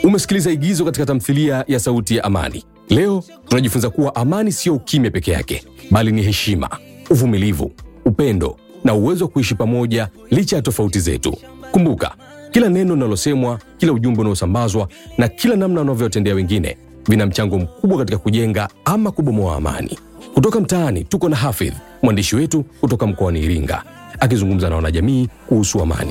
Umesikiliza igizo katika tamthilia ya Sauti ya Amani. Leo tunajifunza kuwa amani sio ukimya peke yake, bali ni heshima, uvumilivu, upendo na uwezo wa kuishi pamoja licha ya tofauti zetu. Kumbuka, kila neno linalosemwa, kila ujumbe unaosambazwa na kila namna unavyotendea wengine vina mchango mkubwa katika kujenga ama kubomoa amani. Kutoka mtaani tuko na Hafidh, mwandishi wetu kutoka mkoani Iringa, akizungumza na wanajamii kuhusu amani.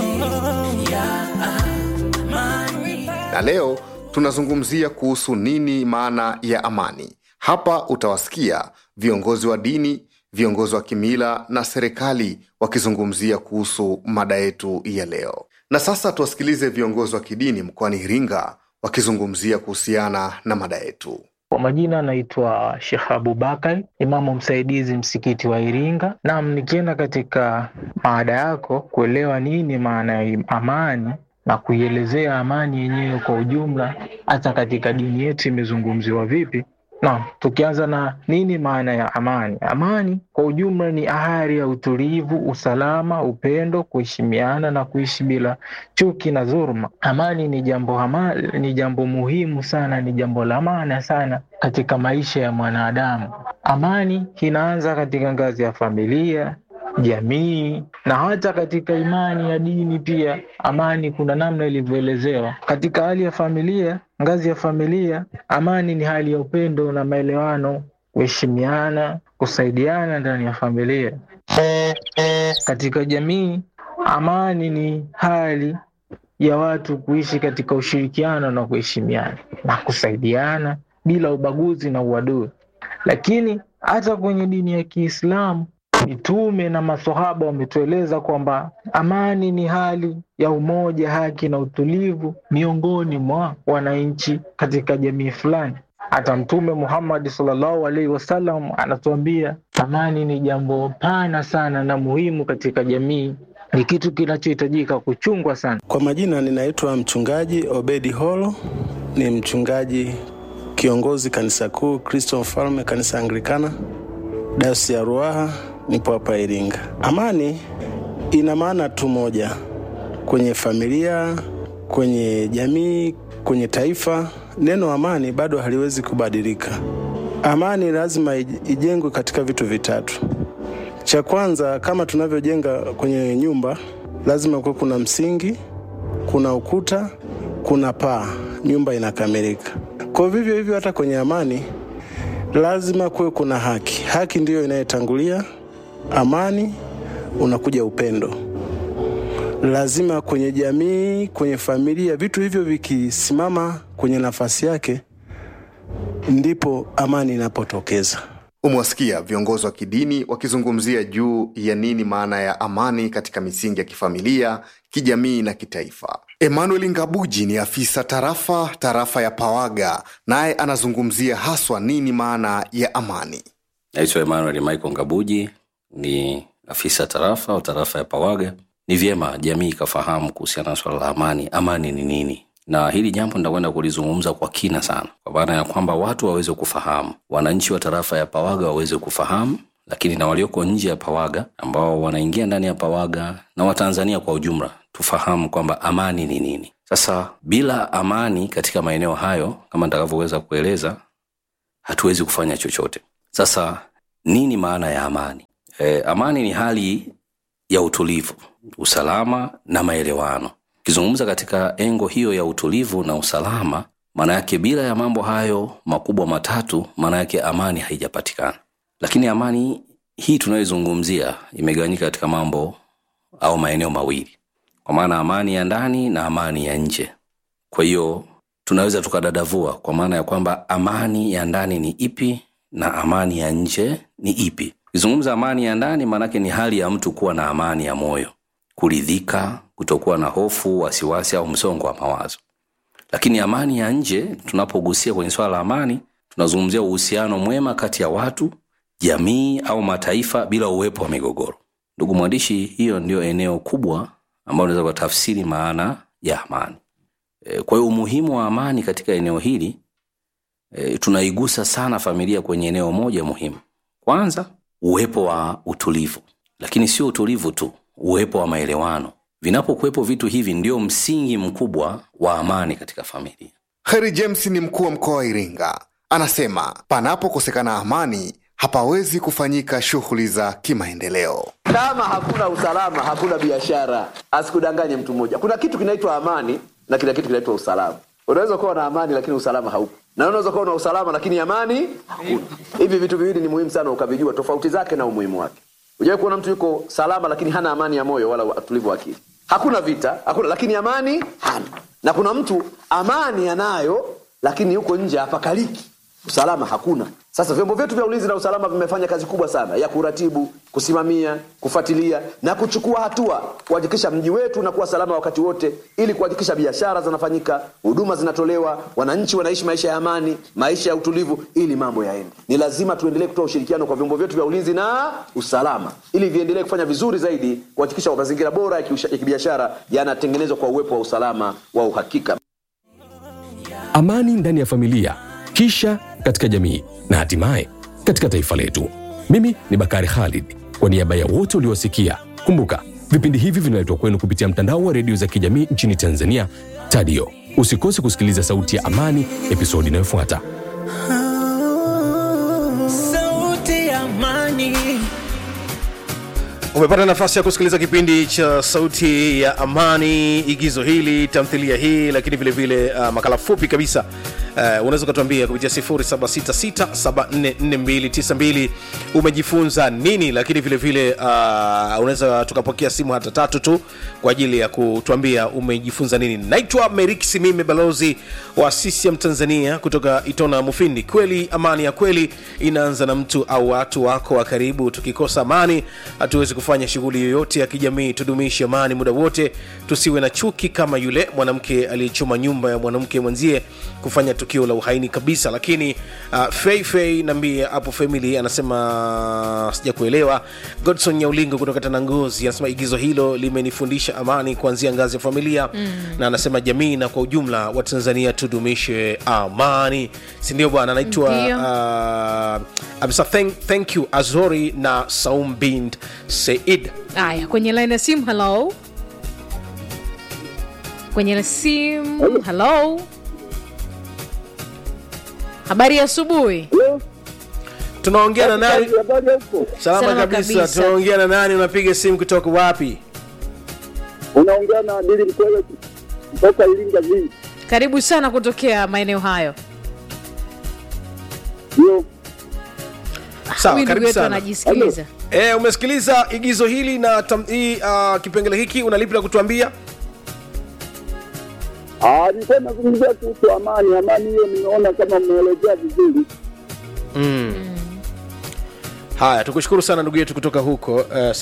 na leo tunazungumzia kuhusu nini maana ya amani. Hapa utawasikia viongozi wa dini, viongozi wa kimila na serikali wakizungumzia kuhusu mada yetu ya leo. Na sasa tuwasikilize viongozi wa kidini mkoani Iringa wakizungumzia kuhusiana na mada yetu. Kwa majina anaitwa Shekh Abubakar, imamu msaidizi msikiti wa Iringa. Naam, nikienda katika maada yako kuelewa nini maana ya amani na kuielezea amani yenyewe kwa ujumla, hata katika dini yetu imezungumziwa vipi. Naam, tukianza na nini maana ya amani. Amani kwa ujumla ni ahari ya utulivu, usalama, upendo, kuheshimiana na kuishi bila chuki na dhuluma. Amani ni jambo hama, ni jambo muhimu sana, ni jambo la maana sana katika maisha ya mwanadamu. Amani inaanza katika ngazi ya familia, jamii na hata katika imani ya dini pia. Amani kuna namna ilivyoelezewa katika hali ya familia. Ngazi ya familia, amani ni hali ya upendo na maelewano, kuheshimiana, kusaidiana ndani ya familia. Katika jamii, amani ni hali ya watu kuishi katika ushirikiano na kuheshimiana na kusaidiana bila ubaguzi na uadui. Lakini hata kwenye dini ya Kiislamu mitume na masahaba wametueleza kwamba amani ni hali ya umoja, haki na utulivu miongoni mwa wananchi katika jamii fulani. Hata Mtume Muhammad sallallahu alaihi wasallam anatuambia amani ni jambo pana sana na muhimu katika jamii, ni kitu kinachohitajika kuchungwa sana. Kwa majina ninaitwa mchungaji Obedi Holo, ni mchungaji kiongozi kanisa kuu Kristo Mfalme, kanisa Anglikana, dayosisi ya Ruaha, nipo hapa Iringa. Amani ina maana tu moja kwenye familia, kwenye jamii, kwenye taifa. Neno amani bado haliwezi kubadilika. Amani lazima ijengwe katika vitu vitatu. Cha kwanza, kama tunavyojenga kwenye nyumba, lazima kuwe kuna msingi, kuna ukuta, kuna paa, nyumba inakamilika. Kwa vivyo hivyo, hata kwenye amani lazima kuwe kuna haki. Haki ndiyo inayetangulia amani, unakuja upendo. Lazima kwenye jamii, kwenye familia, vitu hivyo vikisimama kwenye nafasi yake, ndipo amani inapotokeza. Umewasikia viongozi wa kidini wakizungumzia juu ya nini maana ya amani katika misingi ya kifamilia, kijamii na kitaifa. Emmanuel Ngabuji ni afisa tarafa tarafa ya Pawaga, naye anazungumzia haswa nini maana ya amani. Naitwa Emmanuel Michael Ngabuji, ni afisa tarafa au tarafa ya Pawaga. Ni vyema jamii ikafahamu kuhusiana na swala la amani. Amani ni nini? Na hili jambo nitakwenda kulizungumza kwa kina sana, kwa maana ya kwamba watu waweze kufahamu, wananchi wa tarafa ya Pawaga waweze kufahamu, lakini na walioko nje ya Pawaga ambao wanaingia ndani ya Pawaga na Watanzania kwa ujumla tufahamu kwamba amani ni nini. Sasa bila amani katika maeneo hayo, kama nitakavyoweza kueleza, hatuwezi kufanya chochote. Sasa nini maana ya amani? E, amani ni hali ya utulivu, usalama na maelewano. Ukizungumza katika engo hiyo ya utulivu na usalama, maana yake bila ya mambo hayo makubwa matatu, maana yake amani haijapatikana. Lakini amani hii tunayoizungumzia imegawanyika katika mambo au maeneo mawili, kwa maana amani ya ndani na amani ya nje. Kwa hiyo tunaweza tukadadavua kwa maana ya kwamba amani ya ndani ni ipi na amani ya nje ni ipi. Ukizungumza amani ya ndani, maanake ni hali ya mtu kuwa na amani ya moyo, kuridhika, kutokuwa na hofu, wasiwasi au msongo wa mawazo. Lakini amani ya nje, tunapogusia kwenye swala la amani, tunazungumzia uhusiano mwema kati ya watu, jamii au mataifa bila uwepo wa migogoro. Ndugu mwandishi, hiyo ndio eneo kubwa ambalo unaweza kutafsiri maana ya amani. E, kwa hiyo umuhimu wa amani katika eneo hili e, tunaigusa sana familia kwenye eneo moja muhimu. Kwanza, uwepo wa utulivu, lakini sio utulivu tu, uwepo wa maelewano. Vinapokuwepo vitu hivi, ndio msingi mkubwa wa amani katika familia. Kheri James ni mkuu wa mkoa wa Iringa, anasema panapokosekana amani hapawezi kufanyika shughuli za kimaendeleo. Kama hakuna usalama, hakuna biashara. Asikudanganye mtu mmoja. Kuna kitu kinaitwa amani na kila kitu kinaitwa usalama. Unaweza kuwa na amani lakini usalama haupo, na unaweza kuwa na usalama lakini amani hakuna. Hivi vitu viwili ni muhimu sana ukavijua tofauti zake na umuhimu wake. Hujawahi kuona mtu yuko salama lakini hana amani ya moyo wala utulivu wa akili. Hakuna vita, hakuna lakini amani hana. Na kuna mtu amani anayo lakini yuko nje hapakaliki, usalama hakuna. Sasa vyombo vyetu vya ulinzi na usalama vimefanya kazi kubwa sana ya kuratibu, kusimamia, kufuatilia na kuchukua hatua kuhakikisha mji wetu unakuwa salama wakati wote, ili kuhakikisha biashara zinafanyika, huduma zinatolewa, wananchi wanaishi maisha ya amani, maisha ya utulivu, ili mambo yaende. Ni lazima tuendelee kutoa ushirikiano kwa vyombo vyetu vya ulinzi na usalama, ili viendelee kufanya vizuri zaidi, kuhakikisha mazingira bora ya kiusha- ya kibiashara yanatengenezwa kwa uwepo wa usalama wa uhakika. amani ndani ya familia, kisha katika jamii na hatimaye katika taifa letu. Mimi ni Bakari Khalid, kwa niaba ya wote uliowasikia. Kumbuka vipindi hivi vinaletwa kwenu kupitia mtandao wa redio za kijamii nchini Tanzania, Tadio. Usikose kusikiliza Sauti ya Amani episodi inayofuata. Sauti ya Amani. umepata nafasi ya kusikiliza kipindi cha sauti ya amani igizo hili tamthilia hii lakini vile vile uh, makala fupi kabisa uh, unaweza ukatuambia kupitia 0766744292 umejifunza nini lakini vile vile uh, unaweza tukapokea simu hata tatu tu kwa ajili ya kutuambia umejifunza nini naitwa merik simime balozi wa ccm tanzania kutoka itona mufindi kweli amani ya kweli inaanza na mtu au watu wako wa karibu tukikosa amani hatuwezi kufanya shughuli yoyote ya kijamii tudumishe amani muda wote tusiwe na chuki kama yule mwanamke aliyechoma nyumba ya mwanamke mwenzie kufanya tukio la uhaini kabisa lakini uh, fei fei nambie hapo family anasema sija kuelewa godson nyaulingo kutoka tanangozi anasema igizo hilo limenifundisha amani kuanzia ngazi ya familia mm. na anasema jamii na kwa ujumla wa tanzania tudumishe amani sindio bwana anaitwa Ndio. uh, amesa thank, thank you azori na saum bint seid Aya, kwenye line ya simu, hello. Kwenye simu, hello. Habari ya asubuhi. tunaongea na nani salama Salama kabisa kabisa. tunaongea na nani unapiga simu kutoka wapi unaongea na Adili Mkwele kutoka Iringa vii. Karibu sana kutokea maeneo hayo. Ndio, sawa Huyu ndugu karibu yetu sana anajisikiliza. e, umesikiliza igizo hili na tam, hii, uh, kipengele hiki unalipi la kutuambia Ah, nilikuwa nazungumzia kuhusu amani. Amani hiyo nimeona kama mmeelezea vizuri. mm. haya tukushukuru sana ndugu yetu kutoka huko uh,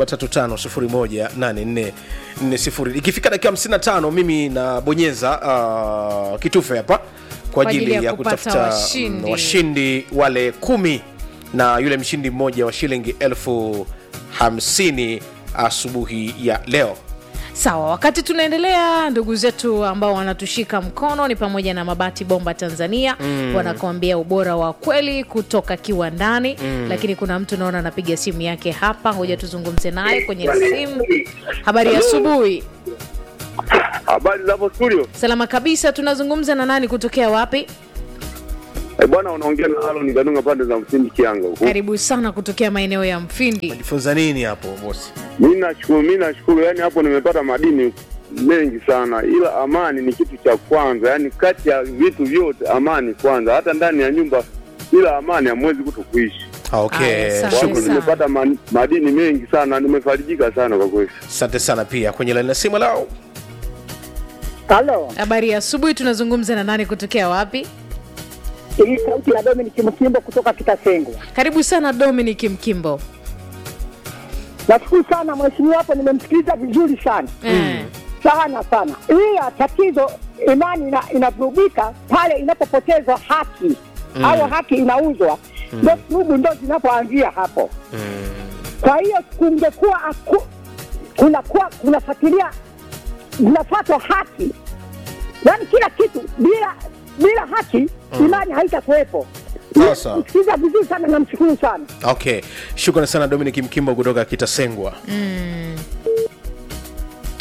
735 ikifika dakika 55 mimi nabonyeza uh, kitufe hapa kwa ajili ya, kupata kutafuta washindi. mm, washindi wale kumi na yule mshindi mmoja wa shilingi elfu hamsini asubuhi ya leo Sawa, wakati tunaendelea, ndugu zetu ambao wanatushika mkono ni pamoja na Mabati Bomba Tanzania mm. wanakuambia ubora wa kweli kutoka kiwandani mm. Lakini kuna mtu naona anapiga simu yake hapa, ngoja tuzungumze naye kwenye simu. Habari ya asubuhi. Habari za hapo studio? Salama kabisa. Tunazungumza na nani kutokea wapi? Eh, bwana unaongea na Aaron Gadunga pande za Msindi Kianga huko. Karibu sana kutokea maeneo ya Mfindi. jifunza nini hapo bosi Mimi nashukuru, mimi nashukuru, yani hapo nimepata madini mengi sana, ila amani ni kitu cha kwanza, yani kati ya vitu vyote amani kwanza. Hata ndani ya nyumba bila amani hamwezi kuto kuishi. Ah, okay Aya, sawa. shukrani. Hapo sana. nimepata ma- madini mengi sana, nimefarijika sana kwa kweli. asante sana pia kwenye laini ya simu lao Halo, Habari ya asubuhi. Tunazungumza na nani kutokea wapi? hii sauti ya Dominic Mkimbo kutoka Kitasengwa. Karibu sana Dominic Mkimbo. Nashukuru sana mheshimiwa hapo, nimemsikiliza vizuri sana Eh. sana sana, ila tatizo imani ina, inavurugika pale inapopotezwa haki au haki inauzwa, ndo surubu ndo zinapoanzia hapo. Kwa hiyo kungekuwa aku- kunakuwa kunafuatilia zinafuatwa haki, yaani kila kitu bila bila haki imani haitakuwepo. Sasa. Msikiliza vizuri sana, namshukuru sana. okay shukrani sana dominic mkimbo kutoka kitasengwa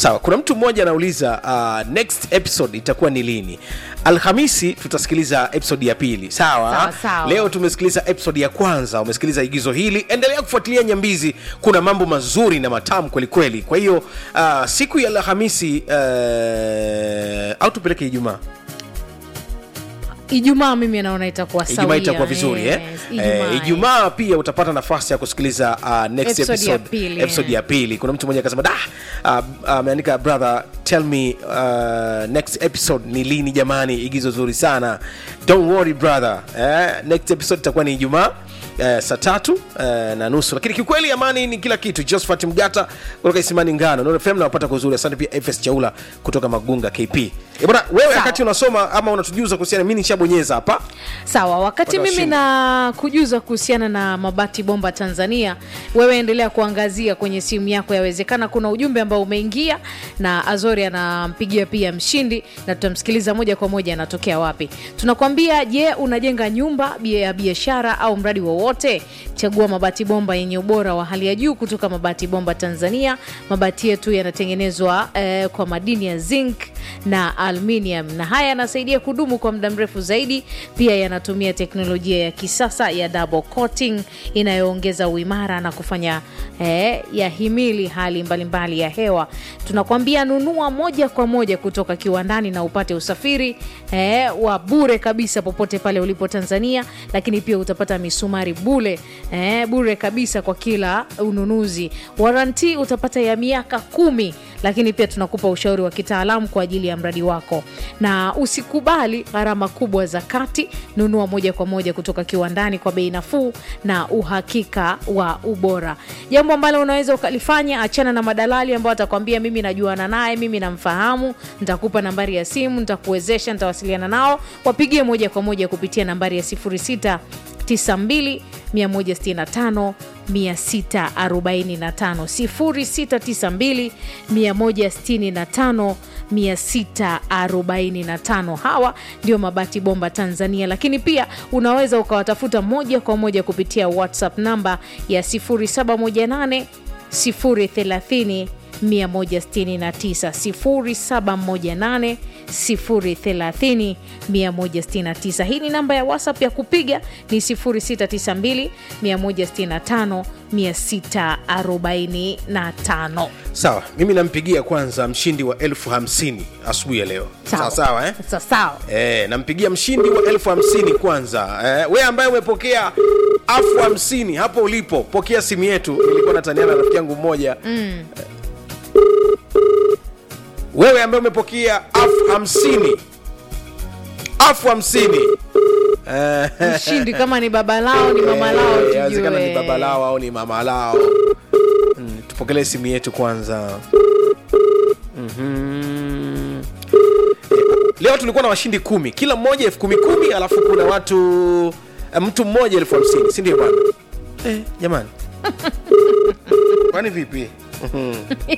sawa kuna mtu mmoja anauliza uh, next episode itakuwa ni lini alhamisi tutasikiliza episode ya pili sawa, Sawa, sawa. leo tumesikiliza episode ya kwanza umesikiliza igizo hili endelea kufuatilia nyambizi kuna mambo mazuri na matamu kwelikweli kwa hiyo uh, siku ya alhamisi uh, au tupeleke ijumaa ijumaa mimi naona itakuwa ijumaa sawia. itakuwa vizuri Yes, eh? Ijumaa, Eh, ijumaa pia utapata nafasi ya kusikiliza uh, next Episode ya episode, pili, episode eh. ya pili kuna mtu mmoja akasema da ah, ah, ameandika brother tell me uh, next episode ni lini jamani igizo zuri sana don't worry brother eh, next episode itakuwa ni ijumaa Eh, saa tatu eh, na nusu lakini kiukweli amani ni kila kitu josephat mgata kutoka isimani ngano Nuru fm nawapata kwa uzuri asante pia fs chaula kutoka magunga kp Eh, bwana wewe Sawa. wakati unasoma ama unatujuza kuhusiana mi nishabonyeza hapa sawa wakati Watu mimi washinde. na kujuza kuhusiana na mabati bomba tanzania wewe endelea kuangazia kwenye simu yako yawezekana kuna ujumbe ambao umeingia na azori anampigia pia mshindi na tutamsikiliza moja kwa moja anatokea wapi tunakwambia je unajenga nyumba bia- ya biashara au mradi wowote chagua mabati bomba yenye ubora wa hali ya juu kutoka mabati bomba tanzania mabati yetu yanatengenezwa eh, kwa madini ya zinc na aluminium na haya yanasaidia kudumu kwa muda mrefu zaidi pia yanatumia teknolojia ya kisasa ya double coating inayoongeza uimara na kufanya eh, yahimili hali mbalimbali ya hewa tunakwambia nunua moja kwa moja kutoka kiwandani na upate usafiri eh, wa bure kabisa popote pale ulipo tanzania lakini pia utapata misumari bule eh, bure kabisa kwa kila ununuzi waranti utapata ya miaka kumi lakini pia tunakupa ushauri wa kitaalamu kwa ajili ya mradi wako na usikubali gharama kubwa za kati nunua moja kwa moja kutoka kiwandani kwa bei nafuu na uhakika wa ubora jambo ambalo unaweza ukalifanya achana na madalali ambao atakwambia mimi najuana naye mimi namfahamu nitakupa nambari ya simu nitakuwezesha nitawasiliana nao wapigie moja kwa moja kupitia nambari ya 06 92 165 645 0692 165 645 hawa ndio mabati bomba tanzania lakini pia unaweza ukawatafuta moja kwa moja kupitia whatsapp namba ya 0718 030 169 0718 030 169 hii ni namba ya whatsapp ya kupiga ni 0692 165 645 sawa mimi nampigia kwanza mshindi wa elfu hamsini asubuhi ya leo sawa sawa eh? Sa- sawa E, nampigia mshindi wa elfu hamsini kwanza e, we ambaye umepokea elfu hamsini hapo ulipo pokea simu yetu nilikuwa nataniana na rafiki yangu mmoja mm. wewe ambaye umepokea elfu hamsini elfu hamsini Eh, mshindi kama ni baba lao ni mama lao eh, inawezekana ni tujue baba lao au ni mama lao mm, tupokelee simu yetu kwanza mm-hmm. leo tulikuwa na washindi kumi kila mmoja elfu kumi kumi alafu kuna watu eh, mtu mmoja elfu hamsini si ndio bwana eh, jamani kwani vipi Mhm.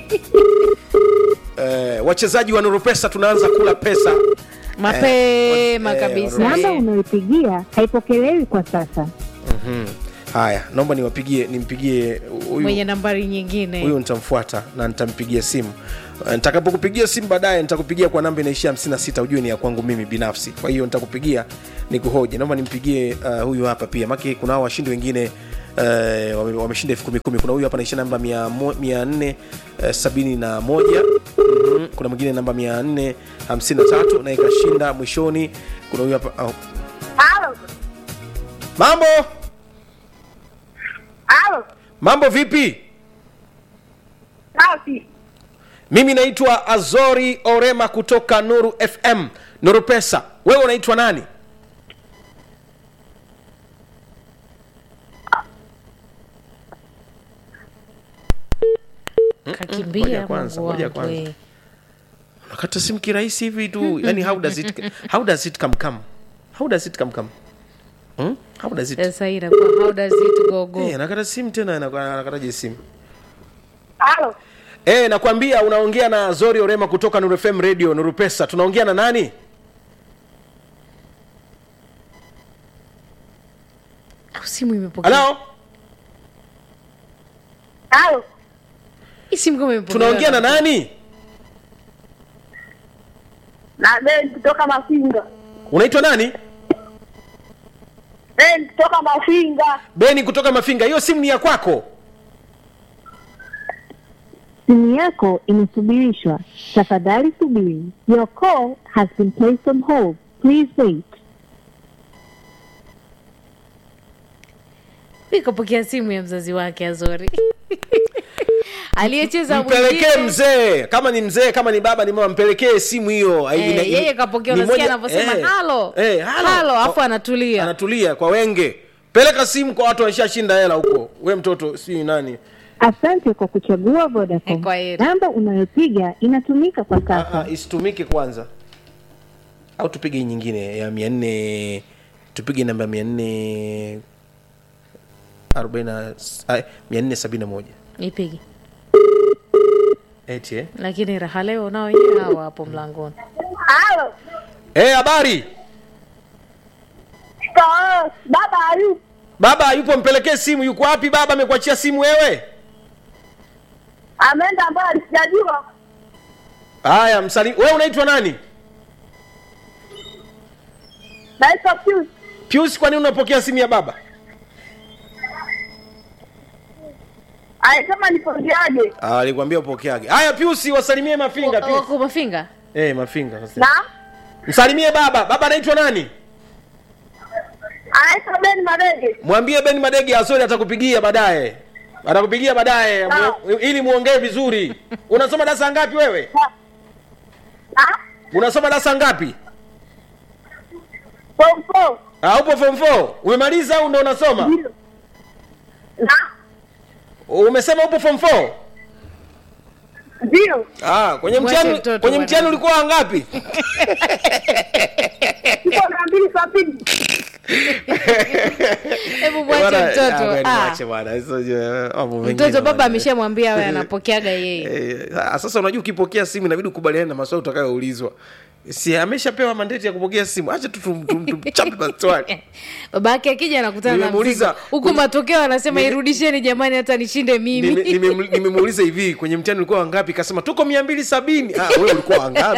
eh, wachezaji wa nuru pesa tunaanza kula pesa mapema eh, kabisa namba unayopigia haipokelewi kwa sasa Mhm. haya naomba niwapigie nimpigie huyu mwenye nambari nyingine huyu nitamfuata na nitampigia simu Eh, nitakapokupigia simu baadaye nitakupigia kwa namba inaishia 56 ujue ni ya kwangu mimi binafsi kwa hiyo nitakupigia nikuhoji naomba nimpigie uh, huyu hapa pia maki kuna hao washindi wengine uh, wame- wameshinda elfu kumi kumi kuna huyu hapa naishia namba mia mo- mia nne eh, sabini na moja Mhm. kuna mwingine namba mia nne hamsini na tatu na ikashinda mwishoni kuna huyu hapa oh. Halo, mambo halo, mambo vipi basi mimi naitwa azori orema kutoka nuru fm nuru pesa wewe unaitwa nani Ngoja kakimbia kwanza, Mungu ngoja wangu, kwanza. eh. nakata simu kirahisi hivi tu yani how does it how does it come come how does it come come hmm? how does it sasa hii inakuwa how does it go go Eh, nakata simu tena anakuwa- anakataje simu halo, Eh, nakwambia unaongea na Zori Orema kutoka Nuru FM Radio Nuru Pesa. Tunaongea na nani? Au simu imepokea Halo? halo, hii simu kama imepokea Tunaongea na nani? na Ben kutoka Mafinga. unaitwa nani Ben kutoka Mafinga. beni kutoka mafinga hiyo simu ni ya kwako Simu yako imesubirishwa. Tafadhali subiri. Your call has been placed on hold. Please wait. ikapokea simu ya mzazi wake azori aliyecheza mpelekee mwingine mzee kama ni mzee kama ni baba ni mama mpelekee simu hiyo Eh, Ina- yeye kapokea ni unasikia moja- anavyosema eh, halo eh, halo. halo afu anatulia anatulia kwa wenge peleka simu kwa watu wanashashinda hela huko we mtoto si nani Asante kwa kuchagua Vodacom. Namba unayopiga inatumika kwa sasa. Ah, isitumike kwanza au tupige hii nyingine ya mia nne tupige namba mia nne arobaini na ah, mia nne sabini na moja ipigi eti eh? lakini raha leo nao wenyewe hawa hapo mlangoni Halo. Eh, habari Shikamoo. Baba hayupo. baba yupo mpelekee simu yuko wapi baba amekuachia simu wewe Ameenda mbali sijajua. haya msali wewe unaitwa nani Naitwa Pius. pius kwa nini unapokea simu ya baba Alisema nipokeaje? Ah, alikwambia upokeage haya pius wasalimie mafinga Pius. wako mafinga eh mafinga sasa. Na msalimie baba baba anaitwa nani anaitwa Ben Madege. mwambie ben madege azori atakupigia baadaye atakupigia baadaye mu- ili muongee vizuri unasoma darasa ngapi wewe unasoma darasa ngapi Form four. Ah, upo form 4 umemaliza au ndo unasoma Na umesema upo form 4 ndio. ah, kwenye Mwache mtihani mtoto kwenye bwana. mtihani ulikuwa wangapi Tuko na mbili saa pili. hebu mwache mtoto Ah, mwache bwana hizo je, mambo mengine mtoto baba bwana. ameshamwambia awe anapokeaga yeye Eh, ah, sasa unajua ukipokea simu inabidi ukubaliane na maswali utakayoulizwa si ameshapewa mandeti ya kupokea simu acha tu tum- tum- tumchape maswali baba yake akija anakutana na Nimemuuliza, mzigo huku matokeo anasema Nime- irudisheni jamani hata nishinde mimi Nime- nime- nimemuuliza hivi kwenye mtihani ulikuwa wangapi kasema tuko mia mbili sabini ah, wewe ulikuwa wangapi